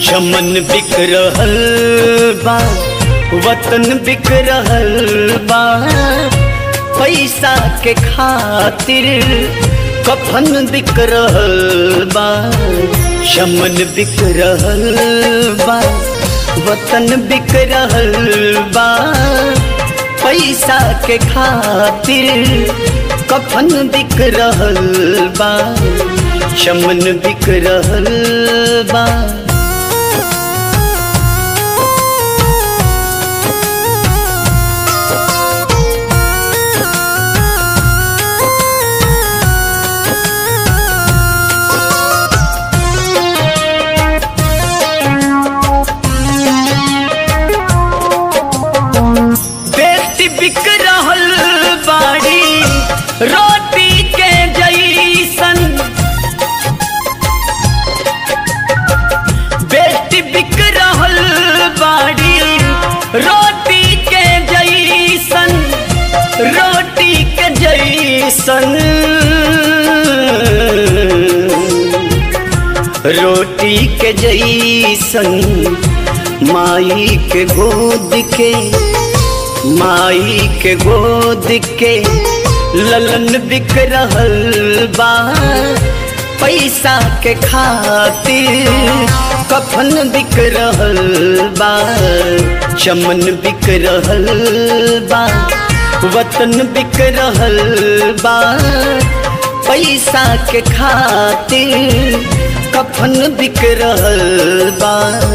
चमन बिक रहल बा वतन बिक रहल बा पैसा के खातिर कफन बिक रहल बा चमन बिक रहल बा वतन बिक रहल बा पैसा के खातिर कफन बिक रहल बा चमन बिक रहल बा बेटी बिक रहल बाड़ी रोटी के जैसन बेटी बिक रहल बाड़ी रोटी के जैसन रोटी के जैसन रोटी के जैसन माई के गोद के माई के गोद के ललन बिक रहल बा पैसा के खातिर कफन बिक रहल बा चमन बिक रहल बा वतन बिक रहल बा पैसा के खातिर कफन बिक रहल बा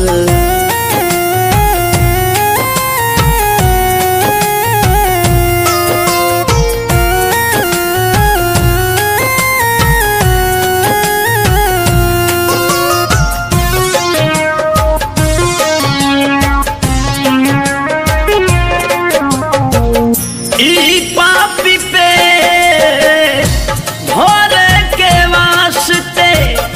ई पापी पे भोर के वास्ते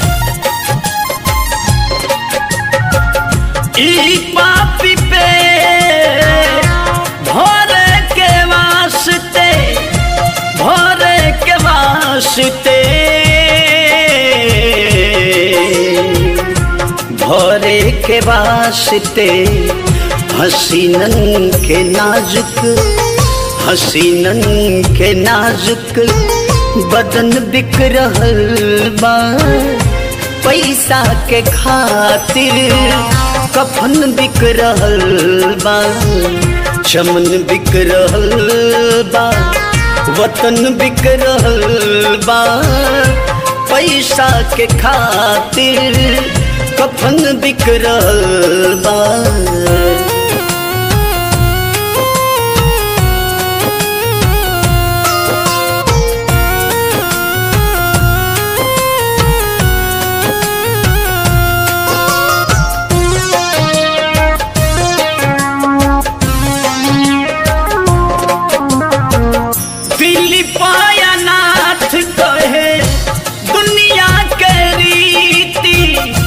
ई पापी पे भोर के वास्ते भोर के वास्ते भोरे के वास्ते हसीनन के नाजुक हसीनन के नाजुक बदन बिक रहल बा पैसा के खातिर कफन बिक रहल बा चमन बिक रहल बा वतन बिक रहल बा पैसा के खातिर कफन बिक रहल बा दिल्ली पाया नाथ कहे दुनिया के रीति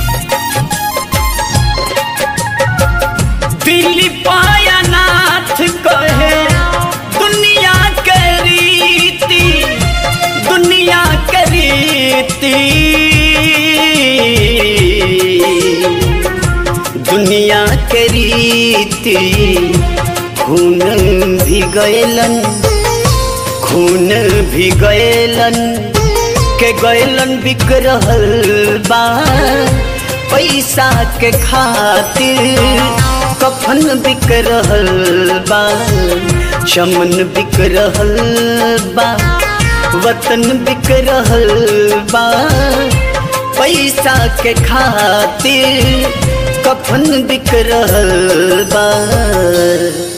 दिल्ली पाया नाथ कहे दुनिया के रीति दुनिया के रीति दुनिया के रीति खून भी गयलन खून भी गयलन के गयलन बिक रहल बा पैसा के खातिर कफन बिक रहल बा चमन बिक रहल बा वतन बिक रहल बा पैसा के खातिर कफन बिक रहल बा